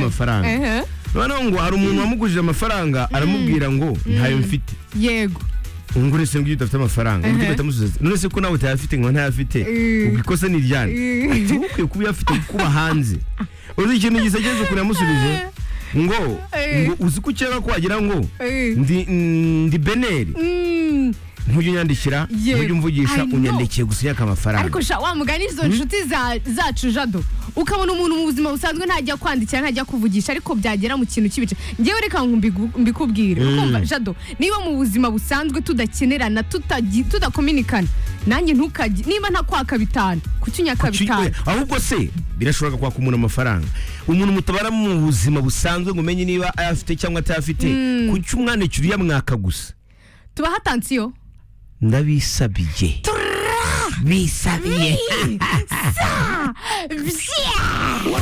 y'amafaranga Ehe. noneho ngo hari umuntu wamugujije amafaranga aramubwira ngo ntayo mfite yego ngo se ngo iyo udafite amafaranga Ehe. undi uhita amusubiza none se ko nawe utayafite ngo ntayafite Mm. ubwo ikosa ni iryane Mm. ati ukwiye kuba uyafite kuba hanze uzi ikintu gisageze ukuntu yamusubije ngo Eh. ngo uzi ko ukeka ko wagira ngo Eh. ndi ndi beneri Mm. ntujye unyandikira Yego. ntujye umvugisha I know. unyandikiye gusa unyaka amafaranga ariko sha wa mugani izo nshuti za- zacu jado ukabona umuntu mu buzima busanzwe ntajya kwandikira ntajya kuvugisha ariko byagera mu kintu cy'ibice ngewe reka ngo mbigu- mbikubwire Mm. ukumva jado niba mu buzima busanzwe tudakenerana tutagi- tudakominikana nanjye ntukajye niba ntakwaka bitanu kuki unyaka Kuki- bitanu eh, ahubwo se birashoboka kwaka umuntu amafaranga umuntu mutabara mu buzima busanzwe ngo umenye niba ayafite cyangwa atayafite kuki umwandikira uyamwaka gusa tuba hatansiyo ndabisabiye bisabiye Bye.